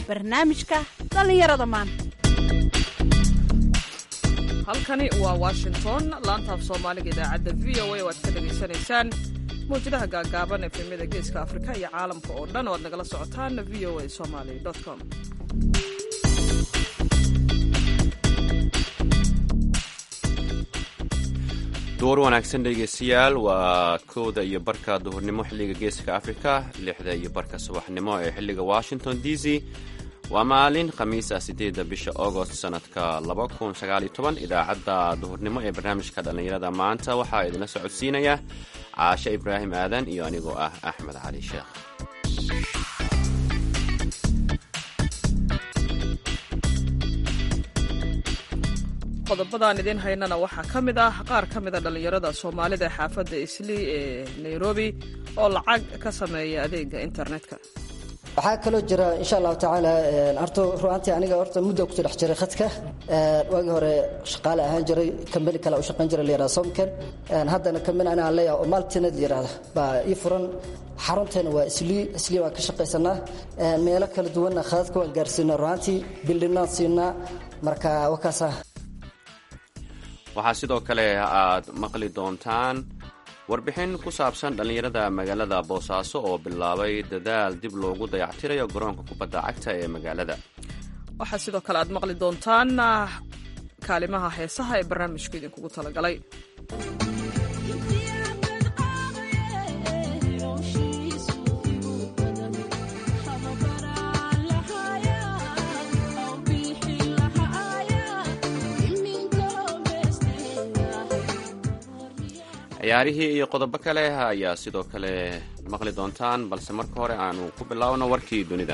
barnaamijka dhallinyarada maanta halkani waa washington laanta af soomaaliga idaacadda v o a oo aad ka dhegaysanaysaan mawjadaha gaagaaban efemyada geeska afrika iyo caalamka oo dhan oo aad nagala socotaan v o a somaly com duur wanaagsan dhegeystayaal waa kowda iyo barka duhurnimo xilliga geeska afrika lixda iyo barka subaxnimo ee xilliga washington d c waa maalin khamiisa sideedda bisha agost sanadka idaacadda duhurnimo ee barnaamijka dhallinyarada maanta waxaa idinla socodsiinaya caashe ibraahim aadan iyo anigoo ah axmed cali sheekh qodobadaan idiin haynana waxaa ka mid ah qaar ka mida dhallinyarada soomaalida ee xaafadda islii ee nairobi oo lacag ka sameeya adeega internetka waxaa kaloo jira insha allahu tacaala horta ruaantii aniga horta mudda kusoo dhex jiray khadka waagii hore shaqaale ahaan jiray kambani kale u shaqayn jiray la yihahda somken haddana kambani anaa leeyaha oo maltinet la yihahda baa ii furan xarunteena waa islii islii waan ka shaqaysanaa meelo kala duwanna khadadka waan gaarsiinaa ruaantii bildhinaan siinaa marka wakaasa waxaa sidoo kale aad maqli doontaan warbixin ku saabsan dhallinyarada magaalada boosaaso oo bilaabay dadaal dib loogu dayactirayo garoonka kubadda cagta ee magaalada waxaa sidoo kale aad maqli doontaan kaalimaha heesaha ee barnaamijku idinkugu talagalay ciyaarihii iyo qodobo kale ayaa sidoo kale maqli doontaan balse marka hore aanu ku bilaabno warkii dunida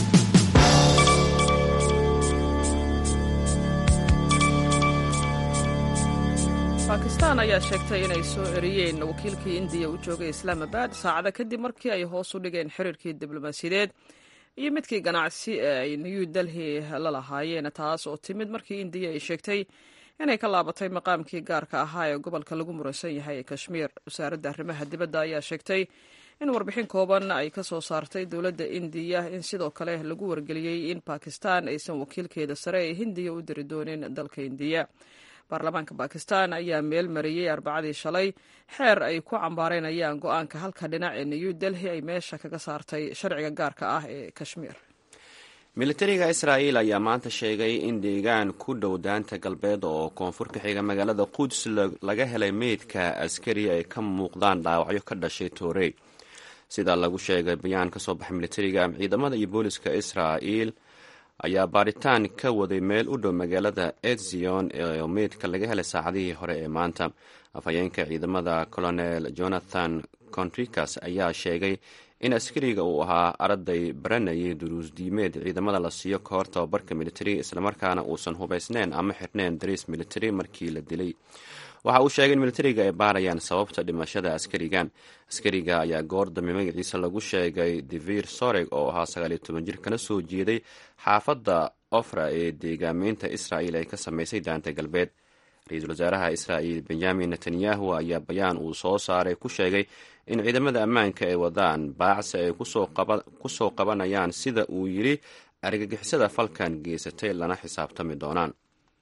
bakistan ayaa sheegtay inay soo eriyeen wakiilkii indiya u joogay islaamabad saacada kadib markii ay hoos u dhigeen xiriirkii diblomaasiyadeed iyo midkii ganacsi ee ay new delhi la lahaayeen taas oo timid markii indiya ay sheegtay inay ka laabatay maqaamkii gaarka ahaa ee gobolka lagu muransan yahay ee kashmiir wasaaradda arrimaha dibadda ayaa sheegtay in warbixin kooban ay ka soo saartay dowladda indiya in sidoo kale lagu wargeliyey in bakistan aysan wakiilkeeda sare ee hindiya u diri doonin dalka indiya baarlamaanka bakistan ayaa meel mariyey arbacadii shalay xeer ay ku cambaareynayaan go-aanka halka dhinac ee new delhi ay meesha kaga saartay sharciga gaarka ah ee kashmiir militariga israa'iil ayaa maanta sheegay in deegaan ku dhow daanta galbeed oo koonfur ka xiga magaalada quds laga helay meydka askari ay ka muuqdaan dhaawacyo ka dhashay toorey sida lagu sheegay bayaan ka soo baxay militariga ciidamada iyo booliska israa'iil ayaa baaritaan ka waday meel u dhow magaalada etzion oo meydka laga helay saacadihii hore ee maanta afhayeenka ciidamada colonel jonathan contricas ayaa sheegay in askariga uu ahaa arday baranayay duruus diimeed ciidamada la siiyo kahor tababarka militari islamarkaana uusan hubaysneyn ama xirneyn dariis militari markii la dilay waxa uu sheegay in militariga ay baarayaan sababta dhimashada askarigan askariga ayaa goor dambe magaciisa lagu sheegay divir soreg oo ahaa sagaaliyo toban jir kana soo jeeday xaafadda ofra ee deegaameynta israa'il ay ka samaysay daanta galbeed ra-iisul wasaaraha israa'il benyamin netanyahu ayaa bayaan uu soo saaray ku sheegay in ciidamada ammaanka ay wadaan baacsi ay ku soo qabanayaan sida uu yidhi argagixisada falkan geysatay lana xisaabtami doonaan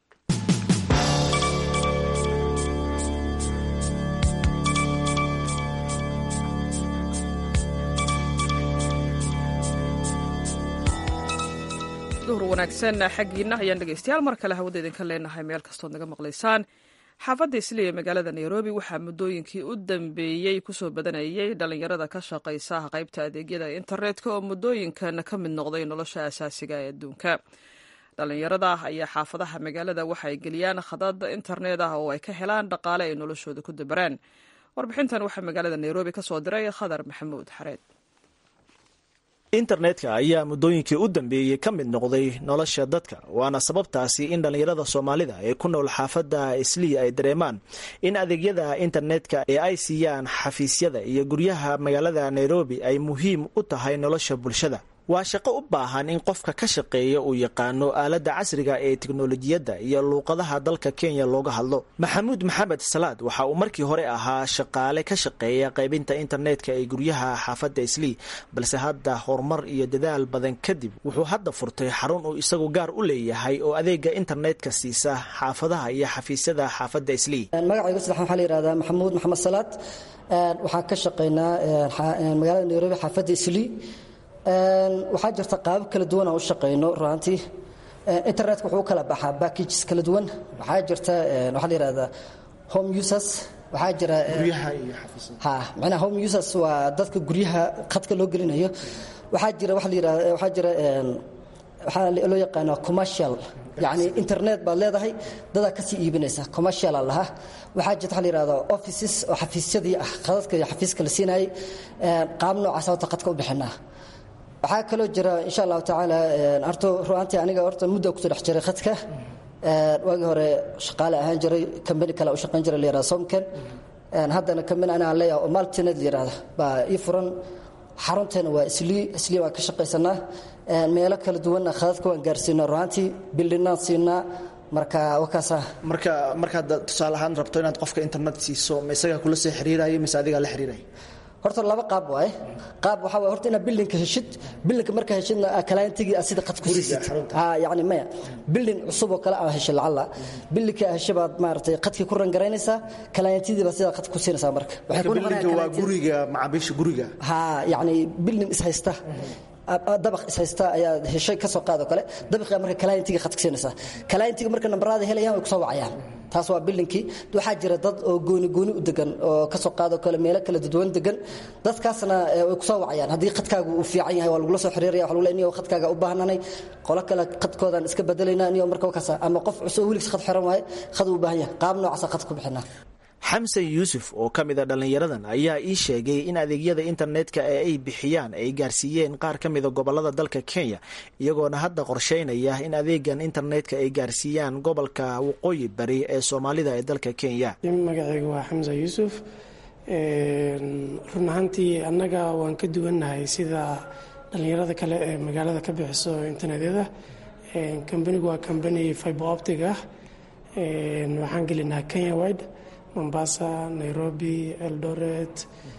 duhur wanaagsan xaggiina ayaan dhegeystayaal mar kale hawada idinka leenahay meel kastood naga maqlaysaan xaafadda isli ee magaalada nairobi waxaa muddooyinkii u dambeeyey kusoo badanayay dhallinyarada ka shaqaysa qaybta adeegyada internetka oo muddooyinkan ka mid noqday nolosha asaasiga ee adduunka dhallinyarada ayaa xaafadaha magaalada waxa ay geliyaan khadad internet ah oo ay ka helaan dhaqaale ay noloshooda ku dabaraan warbixintan waxaa magaalada nairobi ka soo diray khadar maxamuud xareed internetka ayaa muddooyinkii u dambeeyey ka mid noqday nolosha dadka waana sababtaasi in dhallinyarada soomaalida ee ku nool xaafadda islii ay dareemaan in adeegyada internetka ee ay siiyaan xafiisyada iyo guryaha magaalada nairobi ay muhiim u tahay nolosha bulshada waa shaqo u baahan in qofka ka shaqeeya uu yaqaano aaladda casriga ee teknolojiyadda iyo luuqadaha dalka kenya looga hadlo maxamuud maxamed salaad waxa uu markii hore ahaa shaqaale ka shaqeeya qaybinta internetka ee guryaha xaafadda islii balse hadda horumar iyo dadaal badan kadib wuxuu hadda furtay xarun uu isagu gaar u leeyahay oo adeega internetka siisa xaafadaha iyo xafiisyada xaafadda islii magacayga sadex waxaa la yihahdaa maxamuud maxamed salaad waxaan ka shaqaynaa magaalada nairobi xaafadda islii waxaa jirta qaabab kala duwan aan u shaqayno runaantii internetka wuxuu u kala baxaa packages kala duwan waxaa jirta waxaa la yihahdaa home users waxaa jira ha macnaha home users waa dadka guryaha khadka loo gelinayo waxaa jira waxa la yihahda waxaa jira waxaa loo yaqaanaa commercial yacni internet baad leedahay dadaa kasii iibinaysa commerciala lahaa waxaa jirta waxa la yihahdaa offices oo xafiisyadii ah khadadka iyo xafiiska la siinayay qaab noocaas horta khadka u bixinaa waxaa kaloo jira insha allahu tacaala horta ruaantii aniga horta mudda kusoo dhex jiray khadka waagii hore shaqaale ahaan jiray kambani kale u shaqayn jiray la yihahda somken haddana kambani anaa leeyahay oo maltinet la yihahda baa ii furan xarunteena waa islii islii baan ka shaqaysanaa meelo kala duwanna khadadka waan gaarsiinaa ruaantii bildhinaan siinaa marka wakaasa marka markaad tusaale ahaan rabto inaad qofka internet siiso ma isagaa kula soo xiriirayo mise adigaa la xiriiraya horta laba qaab waaye qaab waxaa waye horta inaad bildinka heshid bildinka markaa heshidna kalaantigii aad sida qad ku siisid ha yacni maya bildin cusub oo kale aa heshay lacalla bildinka aa heshay baad maaragtay qadkii ku rangaraynaysaa kalaantidii baad sidaa qad ku siinaysaa marka bildinka waa guriga macaamiisha guriga ha yacni bildin ishaysta dabaq ishaysta ayaad heshay kasoo qaado kale dabaqiga marka kalaantiga khadka siinaysaa kalaantiga marka nambaraada helayaan way kusoo wacayaan taas waa billinkii waxaa jira dad oo gooni gooni u degan oo kasoo qaado kale meelo kala dadwan degan dadkaasna way kusoo wacayaan haddii khadkaagu uu fiican yahay waa lagula soo xiriiraya waa lagu leeyahay niyo khadkaaga u baahnanay qolo kale khadkoodan iska bedelaynaa niyo marka wakaasa ama qof cusub weligiis khad xiran waaye khad uu baahan yahay qaab noocaasa khad ku bixinaa xamsan yuusuf oo ka mid a dhallinyaradan ayaa ii sheegay in adeegyada internetka ee ay bixiyaan ay gaarsiiyeen qaar ka mida gobolada dalka kenya iyagoona hadda qorsheynaya in adeegan internetka ay gaarsiiyaan gobolka waqooyi bari ee soomaalida ee dalka kenya magacayga waa xamsa yuusuf run ahaantii annaga waan ka duwannahay sida dhallinyarada kale ee magaalada ka bixiso internetyada kambanigu waa kambani fiber optic ah waxaan gelinaa kenya wide mombasa nairobi eldoret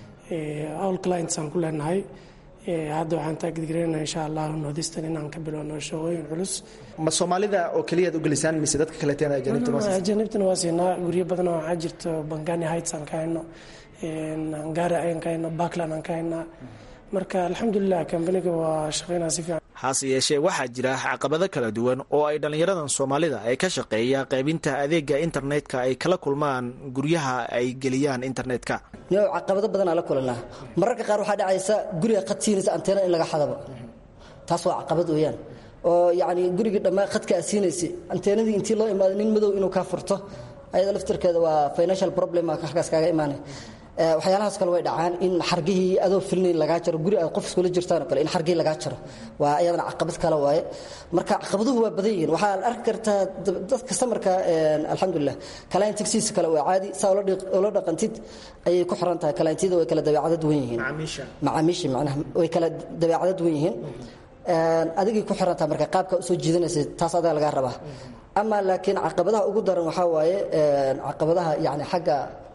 all clients aan ku leenahay hadda waxaan taagidgareynaa insha allah northeastern inaan ka bilowno shaqooyin culus ma soomaalida oo keliyaad u gelisaan mise dadka kaleeteen ajanibtana waa siinaa guryo badan oo waxaa jirto bangani heights aan ka hayno angara aan ka hayno backland aan ka haynaa marka alxamdulilah kambaniga waa shaqeynaa si fiican hase yeeshee waxaa jira caqabado kala duwan oo ay dhallinyaradan soomaalida ee ka shaqeeya qaybinta adeega internetka ay kala kulmaan guryaha ay geliyaan internetka niyo caqabado badan aa la kulanaa mararka qaar waxaa dhacaysa guriga qad siinaysa anteena in laga xadabo taas waa caqabad weeyaan oo yacni gurigii dhammaan khadka aa siinaysay anteenadii intii loo imaado nin madow inuu kaa furto ayada laftirkeeda waa financial problem halkaas kaaga imaanay waxyaalahaas kale way dhacaan in xargihii adoo filnayn lagaa jaro guri aad qof iskula jirtaan oo kale in xargihii lagaa jaro waa ayadana caqabad kale waaye marka caqabaduhu waa badan yihiin waxaa arki kartaa dadka samarka alxamdulilah kalaantigsiisa kale waa caadi saa ula dhaqantid ayay ku xiran tahay kalaantiyada way kala dabeecado duwan yihiin macaamiisha macnaha way kala dabeecado duwan yihiin adigay ku xiran tahay marka qaabka usoo jiidanaysa taas adaa lagaa rabaa ama laakiin caqabadaha ugu daran waxaa waaye caqabadaha yani xagga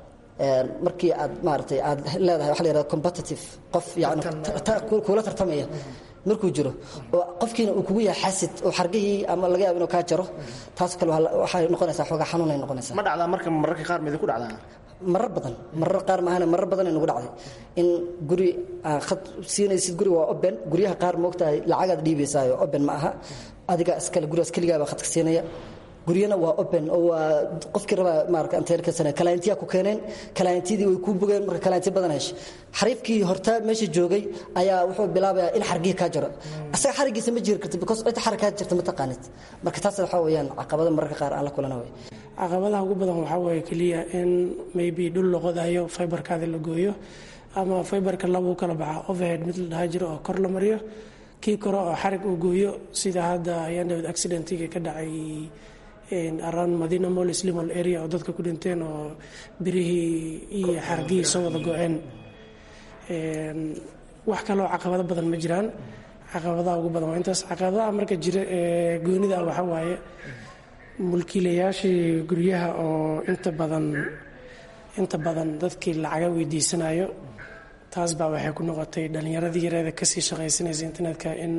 markii aad maaratay aad leedahay waxa la yihahda competitive qof yani kuula tartamaya markuu jiro oo qofkiina uu kugu yahay xasid oo xargihii ama laga yaabo inuu kaa jaro taas kale waxay noqonaysaa xoogaa xanuunay noqonaysaa ma dhacdaa marka mararka qaar midi ku dhacdaa marar badan marar qaar maahane marar badan ay nagu dhacday in guri aan khad siinaysid guri waa open guryaha qaar moogtahay lacagaad dhiibaysaayo open ma aha adiga iskale gurigaas keligaabaa khadka siinaya guryana waa open oo waa qofkii rabaa maarata anteer ka sanay kalaantiyaa ku keeneen kalaantiyadii way kuu bogeen marka kalaanti badan heshay xariifkii horta meesha joogay ayaa wuxuu bilaabayaa in xargihii kaa jaro asaga xarigiisa ma jiri karti because cid xarig kaa jirta ma taqaanid marka taas waxaa weeyaan caqabado mararka qaar aan la kulana wey caqabadaha ugu badan waxaa weeye keliya in maybe dhul la qodayo fiberkaada la gooyo ama fiberka labuu kala baxa overhead mid la dhaha jiro oo kor la mariyo kii kore oo xarig uu gooyo sida hadda ayaan david accidentiga ka dhacay around madina mall slimal area oo dadka ku dhinteen oo birihii iyo xargihii soo wada go-een wax kaloo caqabado badan ma jiraan caqabadaha ugu badan waa intaas caqabadaha marka jira ee goonida ah waxaa waaye mulkiilayaashii guryaha oo inta badan inta badan dadkii lacaga weydiisanayo taas baa waxay ku noqotay dhallinyaradii yareeda kasii shaqaysanaysa internetka in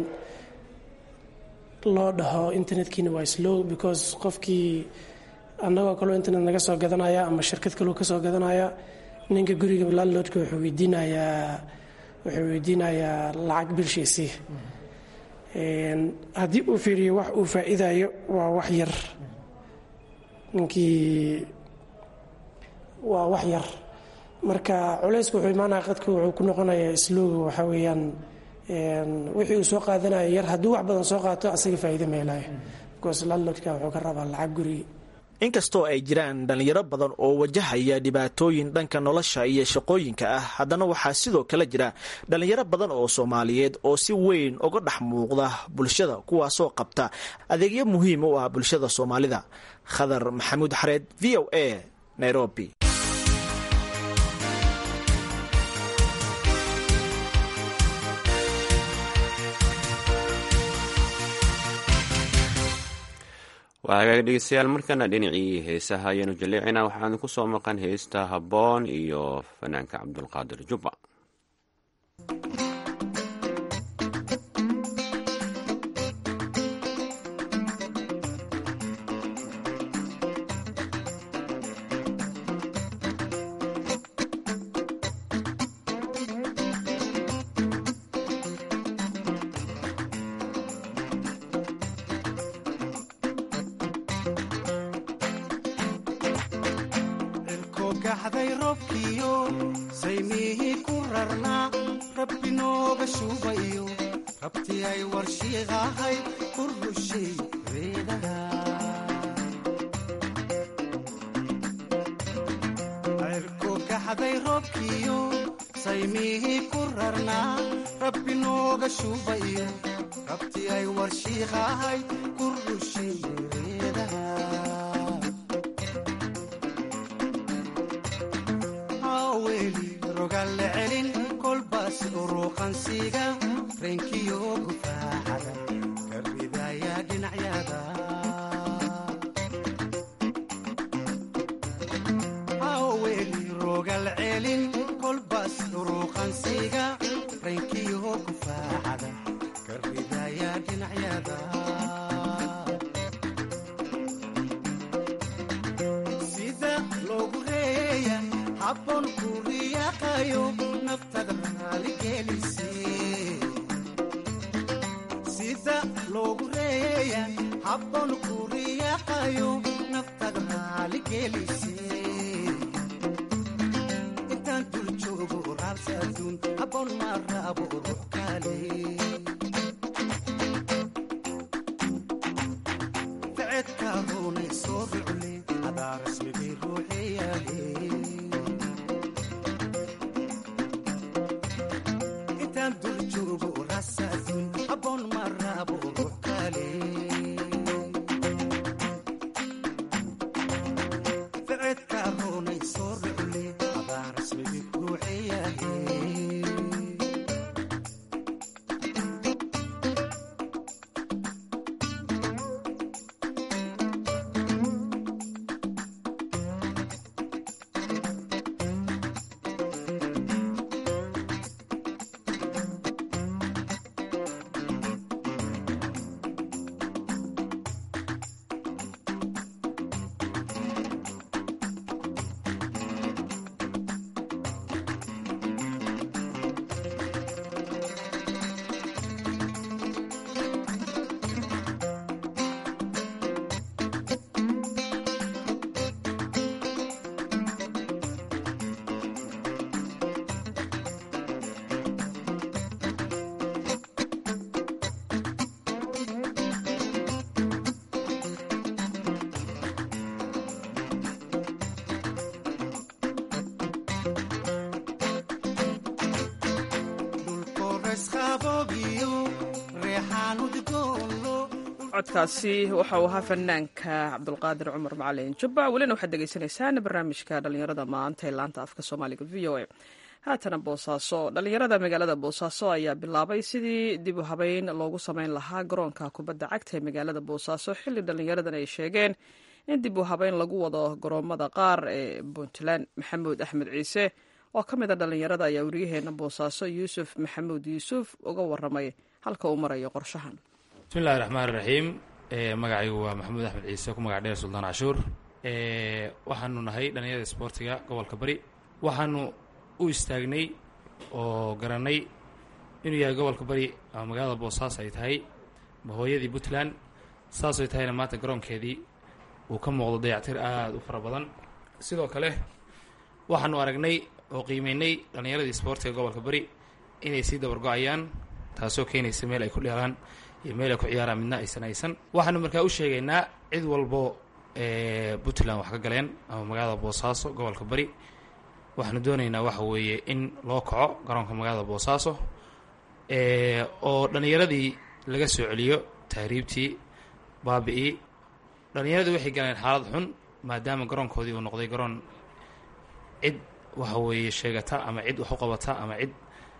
loo dhaho internetkiina waa slow because qofkii annagoo kaloo internet naga soo gadanaya ama shirkad kaloo kasoo gadanaya ninka guriga landlordka wuxuu weydiinayaa wuxuu weydiinayaa lacag bilshiisii haddii uu fiiriyo wax uu faa'iidayo waa wax yar ninkii waa wax yar marka culeysku wuxuu imaanaya qadku wuxuu ku noqonayaa slowga waxaa weeyaan wixii uu soo qaadanayo yar hadduu wax badan soo qaato asaga faa'iido ma helayo because landlordka wuxuu ka rabaa lacag gurigi inkastoo ay jiraan dhallinyaro badan oo wajahaya dhibaatooyin dhanka nolosha iyo shaqooyinka ah haddana waxaa sidoo kale jira dhallinyaro badan oo soomaaliyeed oo si weyn uga dhex muuqda bulshada kuwaasoo qabta adeegyo muhiim u ah bulshada soomaalida khadar maxamuud xareed v o a nairobi waa hagaag dhegeystayaal markana dhinacii heesaha ayaanu jaleecina waxaan ku soo maqan heesta habboon iyo fanaanka cabdulqaadir jubba codkaasi waxa uu ahaa fanaanka cabdulqaadir cumar macalin jubba welina waxaad degeysanaysaan barnaamijka dhallinyarada maanta ee laanta afka soomaaliga v o a haatana boosaaso dhallinyarada magaalada boosaaso ayaa bilaabay sidii dib u habeyn loogu sameyn lahaa garoonka kubadda cagta ee magaalada boosaaso xilli dhallinyaradan ay sheegeen in dib u habeyn lagu wado garoomada qaar ee puntland maxamuud axmed ciise oo ka mid a dhallinyarada ayaa weriyaheena boosaaso yuusuf maxamuud yuusuf uga waramay halka uu marayo qorshahan bismillahi raxmaan raxiim magacaygu waa maxamuud axmed ciise ku magac dheer suldaan cashuur waxaanu nahay dhallinyarada isboortiga gobolka bari waxaanu u istaagnay oo garanay inuu yahay gobolka bari ama magaalada boosaaso ay tahay hooyadii puntland saasay tahayna maanta garoonkeedii uu ka muuqdo dayactir aada u fara badan sidoo kale waxaanu aragnay oo qiimeynay dhallinyaradii isboortiga gobolka bari inay sii dabargo-ayaan taasoo keenaysa meel ay ku dheelaan iyo meel ay ku ciyaaraan midna aysan aysan waxaanu markaa u sheegaynaa cid walbo puntland wax ka galeen ama magaalada boosaaso gobolka bari waxaanu doonaynaa waxa weeye in loo kaco garoonka magaalada boosaaso oo dhallinyaradii laga soo celiyo tahriibtii baabi-ii dhallinyaradii waxay galeen xaalad xun maadaama garoonkoodii uu noqday garoon cid waxa weeye sheegata ama cid wax u qabata ama cid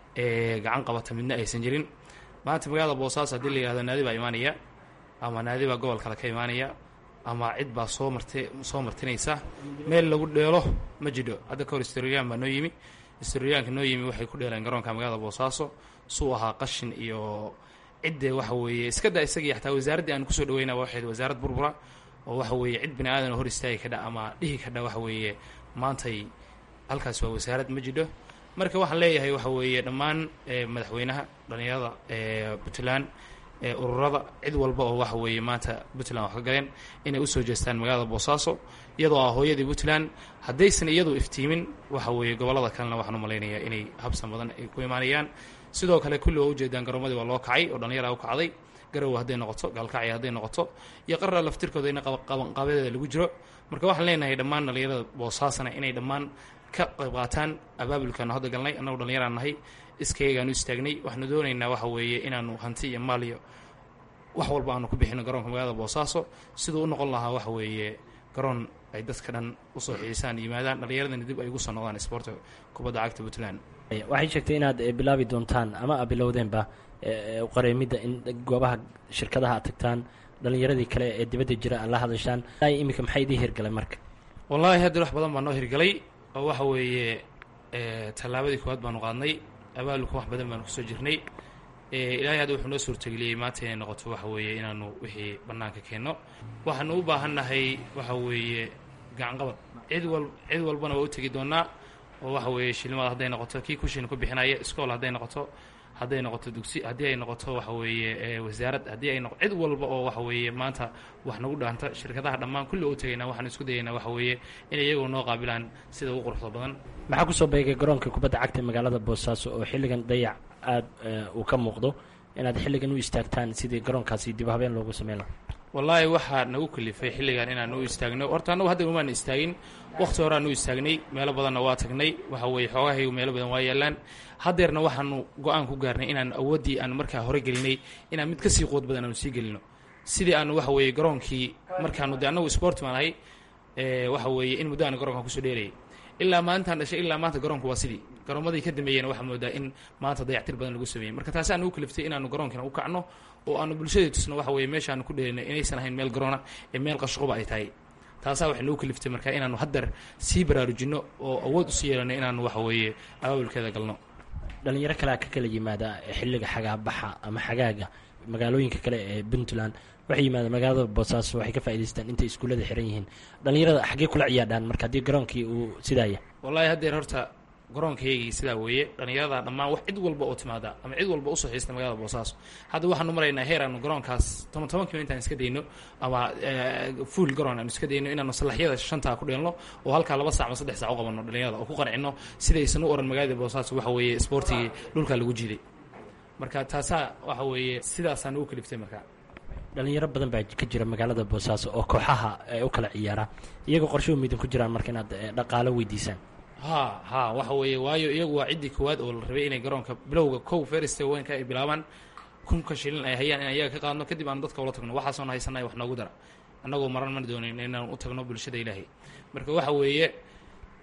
gacan qabata midna aysan jirin maanta magaalada boosaaso haddii la yihahdo naadi baa imaanaya ama naadi baa gobol kale ka imaanaya ama cid baa soo marte soo martinaysa meel lagu dheelo ma jidho hadda kahor historiyaan baa noo yimi historiyaanka noo yimi waxay ku dheeleen garoonka magaalada boosaaso suu ahaa qashin iyo ciddee waxa weeye iska da isagii xataa wasaaraddii aan kusoo dhaweynaa waxayd wasaarad burbura oo waxa weeye cid bini aadan hor istaagi kadha ama dhihi kadha waxa weeye maantay halkaas waa wasaarad ma jidho marka waxaan leeyahay waxa weeye dhammaan madaxweynaha dhallinyarada puntland ururada cid walba oo waxa weeye maanta puntland wax ka galeen inay usoo jeestaan magaalada boosaaso iyadoo ah hooyadii puntland haddaysan iyadu iftiimin waxa weeye gobollada kalena waxaan u malaynayaa inay habsan badan ay ku imaanayaan sidoo kale kulli waa ujeedaan garoomadii waa loo kacay oo dhallinyara u kacday garowa hadday noqoto gaalkacya hadday noqoto iyo qarra laftirkooda in qabanqaabadeeda lagu jiro marka waxaan leenahay dhammaan dhallinyarada boosaasana inay dhammaan ka qayb qaataan abaabulkaanu hadda galnay annagu dhallinyaraan nahay iskayagaanu istaagnay waxaanu doonaynaa waxa weeye inaanu hanti iyo maal iyo wax walba aanu ku bixino garoonka magaalada boosaaso siduu u noqon lahaa waxa weeye garoon ay dadka dhan usoo xiisaan yimaadaan dhallinyaradana dib ay ugu soo noqdaan isboorta kubadda cagta puntland waxay sheegtay inaad bilaabi doontaan ama a bilowdeenba qareemidda in goobaha shirkadaha aad tagtaan dhallinyaradii kale ee dibadda jira aad la hadashaan iminka maxay idii hirgalay marka wallaahi hadda wax badan baa noo hirgalay oo waxa weeye tallaabadii koowaad baanu qaadnay abaalulka wax badan baanu kusoo jirnay ilaahay hadda wuxuu noo suurtageliyey maanta inay noqoto waxa weeye inaanu wixii bannaanka keenno waxaanu u baahannahay waxa weeye gacanqabad cid wal cid walbana waa u tegi doonaa oo waxa weeye shilmada hadday noqoto kii kushiina ku bixinaya iskool hadday noqoto hadday noqoto dugsi haddii ay noqoto waxa weeye wasaarad haddii ay noqo cid walba oo waxa weeye maanta wax nagu dhaanta shirkadaha dhammaan kulli u tagaynaa waxaan isku dayaynaa waxa weeye inay iyagoo noo qaabilaan sida ugu quruxda badan maxaa kusoo beegay garoonka kubadda cagta magaalada boosaaso oo xilligan dayac aada uu ka muuqdo inaad xilligan u istaagtaan sidii garoonkaasi dib habeen loogu sameyn laha wallaahi waxaa nagu kalifay xilligan inaan u istaagno horta annagu hadda umaana istaagin wakhti horeaan u istaagnay meelo badanna waa tagnay waxa weeye xoogahaygu meelo badan waa yaalaan haddeerna waxaanu go-aan ku gaarnay inaan awooddii aan markaa hore gelinay inaan mid kasii quud badan aanu sii gelino sidii aanu waxa weeye garoonkii markaanu de annagu sport baan ahay waxa weeye in muddo aanu garoonkan kusoo dheerayay ilaa maalintaan dhashay ilaa maanta garoonku waa sidii garoomadii ka dambeeyena waxaa moodaa in maanta dayactir badan lagu sameeyey marka taasi aanu u kaliftay inaanu garoonkina u kacno oo aanu bulshadii tusno waxa weeye meeshaanu ku dheerinay inaysan ahayn meel garoona ee meel qashquba ay tahay taasaa waxay nagu kaliftay marka inaanu haddeer sii baraarujinno oo awood usii yeelano inaanu waxa weeye abaabulkeeda galno dhalinyaro kalea ka kala yimaada xilliga xagaabaxa ama xagaaga magaalooyinka kale ee puntland waxay yimaadaan magaalada boosaaso waxay ka faa'idaystaan intay iskuullada xiran yihiin dhalinyarada xaggee kula ciyaadhaan marka haddii garoonkii uu sidaaya wallaahi haddeer horta garoonkaygii sidaa weeye dhallinyarada dhammaan wax cid walba oo timaada ama cid walba usoo xiista magaalada boosaaso hadda waxaanu maraynaa heer aanu garoonkaas toban toban kilo intaan iska dayno ama fuul garoon aanu iska dayno inaanu salaxyada shantaa ku dheelno oo halkaa laba sac ama saddex sac u qabanno dhallinyarada oo ku qancino sidaysan u oran magaalada boosaaso waxa weeye isboortigii dhulkaa lagu jiiday marka taasaa waxa weeye sidaasaan ugu kaliftay marka dhalinyaro badan baa ka jira magaalada boosaaso oo kooxaha ay u kala ciyaaraan iyagoo qorshuhu midan ku jiraan marka inaad dhaqaalo weydiisaan ha ha waxa weeye waayo iyagu waa ciddii koowaad oo la rabay inay garoonka bilowga kow feriste weynka ay bilaabaan kunka shilin ay hayaan in iyaga ka qaadno kadib aanu dadka ula tagno waxaasoona haysanay wax noogu dara annagoo maran mana doonayn inaan u tagno bulshada ilaahay marka waxa weeye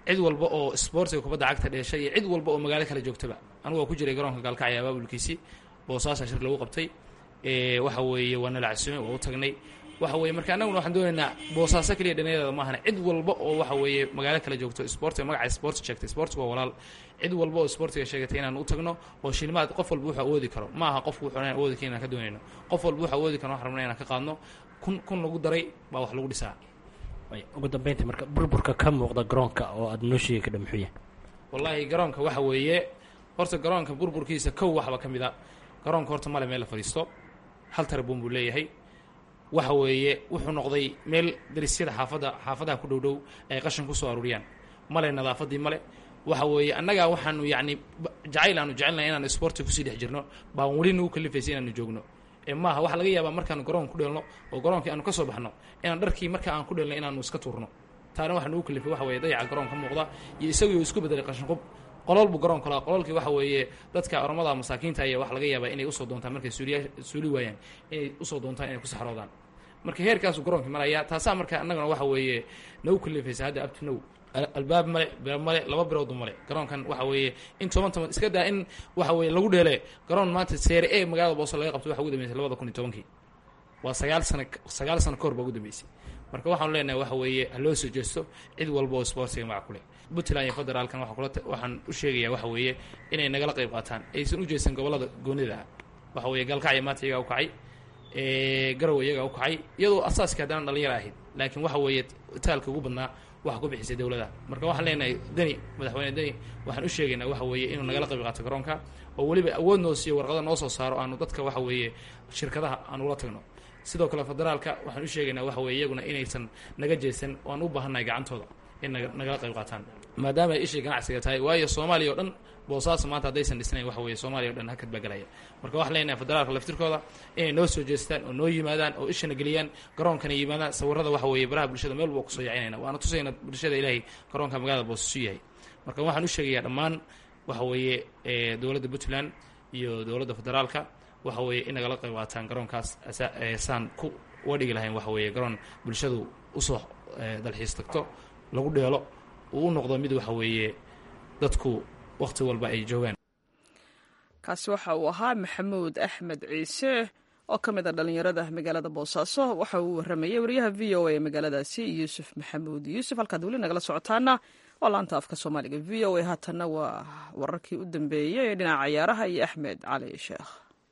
cid walba oo sportiga kubadda cagta dheeshay iyo cid walba oo magaalo kale joogtaba anigu waa ku jiray garoonka gaalkacyo abaabulkiisii boosaasa shir lagu qabtay waxa weeye waa nala casuumay waa u tagnay waxa weye marka annaguna waxaan doonaynaa boosaaso keliya dhinyadeeda maahana cid walba oo waxa weeye magaalo kale joogto sportiga magaca sport sheegtay sportiga waa walaal cid walba oo sportiga sheegatay inaan u tagno oo shilimaad qof walba wuxuu awoodi karo ma aha qofku wuxuu inaan awoodi karin inaan ka doonayno qof walba wuxuu awoodi karo waxaan rabnaa inaan ka qaadno kun kun lagu daray baa wax lagu dhisaa ugu dambeyntii marka burburka ka muuqda garoonka oo aada noo sheegi kadha muxuu yahay wallaahi garoonka waxa weeye horta garoonka burburkiisa kow waxba ka mid a garoonka horta male meel la fadhiisto hal tarabuun buu leeyahay waxa weeye wuxuu noqday meel darisyada xaafadda xaafadaha ku dhow dhow ay qashin kusoo aruuriyaan male nadaafadii male waxa weeye annagaa waxaanu yacni jacayl aanu jecelnahay inaanu sportiga kusii dhex jirno baan weli nagu kalifaysay inaanu joogno ee maaha waxaa laga yaabaa markaanu garoon ku dheelno oo garoonkii aanu ka soo baxno inaan dharkii marka aan ku dheelno inaanu iska tuurno taana waxa nagu kalifay waxa weeye dayaca garoon ka muuqda iyo isagii isku bedelay qashinqub qolol buu garoonka lahaa qololkii waxa weeye dadka oromada masaakiinta ayaa waxa laga yaabaa inay usoo doontaan markay suuliya suuli waayaan inay usoo doontaan inay ku saxroodaan marka heerkaasuu garoonkii maraya taasaa marka annagana waxa weeye nagu kalifaysa hadda abtu now albaab male bir male laba biroodu male garoonkan waxa weeye in toban toban iska daa in waxa weeye lagu dheele garoon maanta seere e magaalada boose laga qabto waxa ugu dambeysay labada kun iyo tobankii waa sagaal sana sagaal sano ka hor baa ugu dambeysay marka waxaanu leenahay waxa weeye ha loo soo jeesto cid walba oo sportiga magac ku leh puntland iyo federaalkan waa kula waxaan u sheegayaa waxa weeye inay nagala qayb qaataan aysan u jeesan gobollada goonida ah waxa weeye galkacyo maanta iyagaa u kacay garow iyagaa u kacay iyadoo asaaska haddana dhalinyaro ahayd laakiin waxa weeye taalka ugu badnaa waxa ku bixisay dowladda marka waxaan leenahay deni madaxweyne deni waxaan u sheegaynaa waxa weeye inuu nagala qayb qaato garoonka oo weliba awood noo siiyo warqada noo soo saaro aanu dadka waxa weeye shirkadaha aan ula tagno sidoo kale federaalka waxaan u sheegaynaa waxa weye iyaguna inaysan naga jeesan oo aan u baahannahay gacantooda in nagala qayb qaataan maadaama ay ishii ganacsiga tahay waayo soomaaliya o dhan boosaaso maanta haddaysan dhisnayn waxa weeye soomaaliya o dhan hakad baa galaya marka waxaan leenahay federaalka laftirkooda inay noo soo jeestaan oo noo yimaadaan oo ishana geliyaan garoonkana yimaadaan sawirada waxa weeye baraha bulshada meel walba kusoo yacinayna waana tusayna bulshada ilaahay garoonka magaalada boosaasu yahay marka waxaan u sheegayaa dhammaan waxa weeye dowladda puntland iyo dowladda federaalka waxa weeye in nagala qayb qaataan garoonkaas saan ku uga dhigi lahayn waxa weeye garoon bulshadu usoo dalxiis tagto lagu dheelo uu u noqdo mid waxa weeye dadku wakhti walba ay joogaan kaasi waxa uu ahaa maxamuud axmed ciise oo ka mid a dhallinyarada magaalada boosaaso waxa uu warramayay wariyaha v o a ee magaaladaasi yuusuf maxamuud yuusuf halkaad weli nagala socotaana waa laanta afka soomaaliga v o a haatanna waa wararkii u dambeeyey ee dhinaca cayaaraha iyo axmed cali sheekh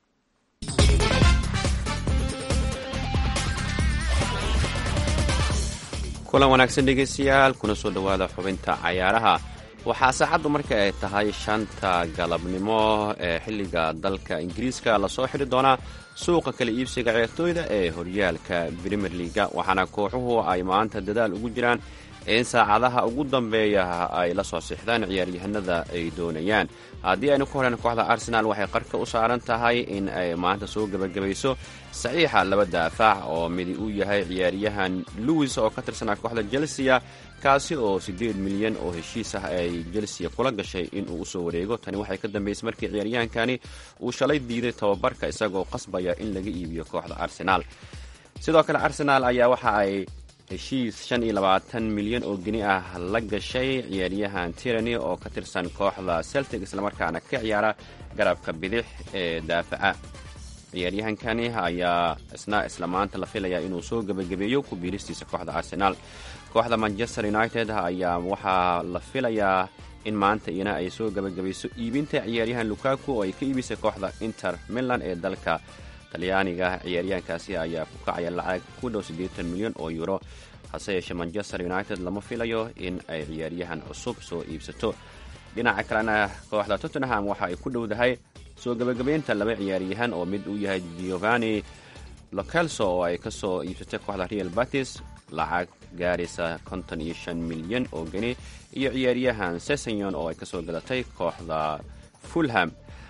kulan wanaagsan dhegeystayaal kuna soo dhowaada xubinta cayaaraha waxaa saacaddu marka ay tahay shanta galabnimo ee xilliga dalka ingiriiska lasoo xidhi doonaa suuqa kala iibsiga ciyaartooyda ee horyaalka brimer liga waxaana kooxuhu ay maanta dadaal ugu jiraan in saacadaha ugu dambeeya ay la soo sixdaan ciyaaryahanada ay doonayaan haddii aynu ku horeen kooxda arsenaal waxay qarka u saaran tahay in ay maanta soo gebagabayso saxiixa laba daafac oo midi uu yahay ciyaaryahan lewis oo ka tirsanaa kooxda chelsea kaasi oo siddeed milyan oo heshiis ah ay chelsea kula gashay inuu usoo wareego tani waxay ka dambeysay markii ciyaaryahankani uu shalay diiday tababarka isagoo qasbaya in laga iibiyo kooxda arsenaal sidoo kale arsenaal ayaa waxa ay heshiis shan iyo labaatan milyan oo geni ah la gashay ciyaaryahan tirani oo ka tirsan kooxda celtic islamarkaana ka ciyaara garabka bidix ee daafaca ciyaaryahankani ayaa isna isla maanta la filayaa inuu soo gebagabeeyo ku biiristiisa kooxda arsenaal kooxda manchester united ayaa waxaa la filayaa in maanta iyana ay soo gebagabayso iibinta ciyaaryahan lukaku oo ay ka iibisay kooxda inter milan ee dalka talyaaniga ciyaaryahankaasi ayaa ku kacaya lacag ku dhow siddeetan milyan oo euro hase yeeshee manchester united lama filayo in ay ciyaaryahan cusub soo iibsato dhinaca kalena kooxda tottenham waxa ay ku dhowdahay soo gebagabeynta laba ciyaaryahan oo mid uu yahay giovanni locelso oo ay ka soo iibsatay kooxda real batis lacag gaaraysa konton iyo shan milyan oo geni iyo ciyaaryahan sesenyon oo ay ka soo gadatay kooxda fulham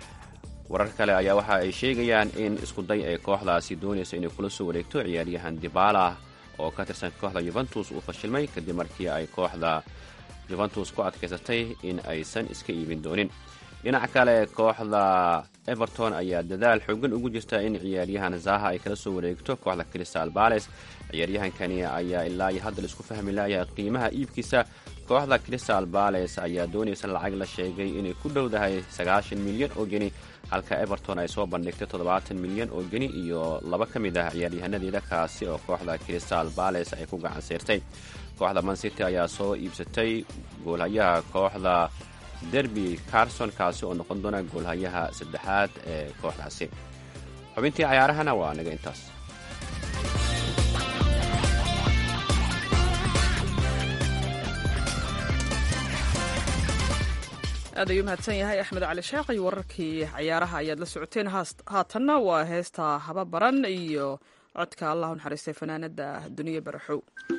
warar kale ayaa waxa ay sheegayaan in iskuday ay kooxdaasi doonaysa inay kula soo wareegto ciyaaryahan dibala oo ka tirsan kooxda yuventus uu fashilmay kadib markii ay kooxda yuventus ku adkaysatay in aysan iska iibin doonin dhinaca kale kooxda everton ayaa dadaal xoogan ugu jirta in ciyaaryahan zaha ay kala soo wareegto kooxda crystal bales ciyaaryahankani ayaa ilaa iyo hadda laisku fahmi laaya qiimaha iibkiisa kooxda crystal bales ayaa doonaysa lacag la sheegay inay ku dhowdahay sagaashan milyan oo geni halka everton ay soo bandhigtay toddobaatan milyan oo geni iyo laba ka mid ah ciyaaryahaanadeeda kaasi oo kooxda crystal bales ay ku gacan siirtay kooxda mancity ayaa soo iibsatay goolhayaha kooxda derby carson kaasi oo noqon doona goolhayaha saddexaad ee kooxdaasi xubintii cayaarahana waa naga intaas aad ayuu mahadsan yahay axmed cali sheekh iyo wararkii cayaaraha ayaad la socoteen haatanna waa heesta haba baran iyo codka allah u naxariistay fanaanada duniya baraxow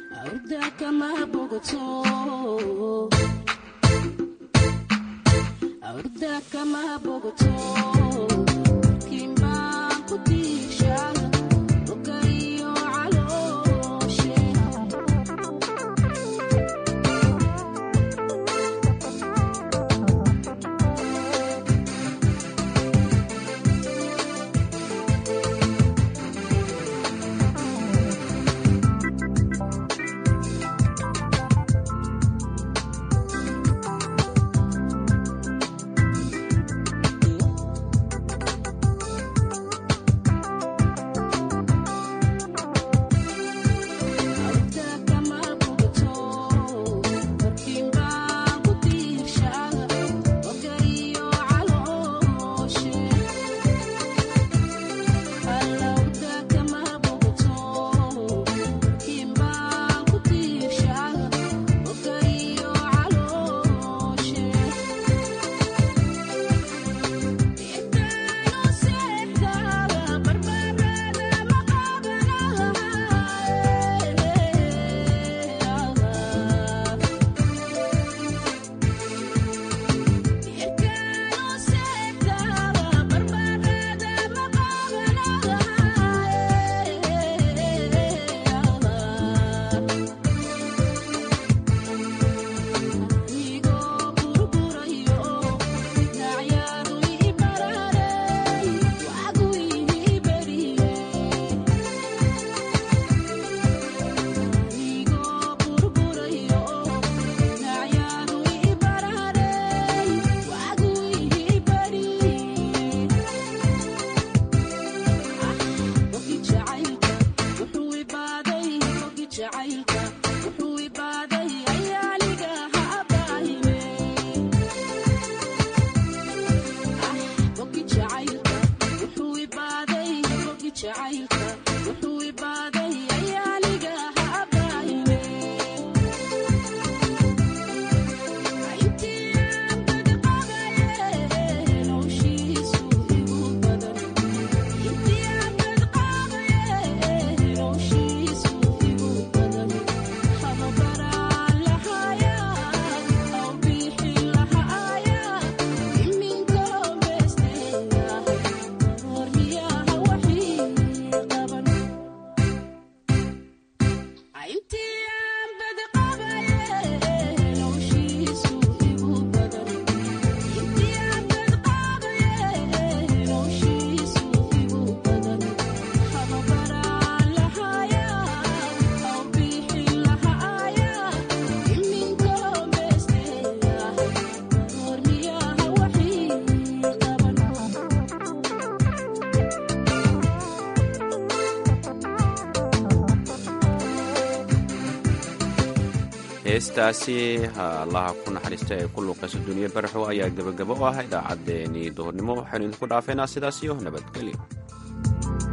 heestaasi allaha ku naxariista ee ku luuqaysa duniya baraxow ayaa gebagabo u ah idaacaddeenii duhurnimo waxaynu idinku dhaafeynaa sidaas iyo nabadgelyo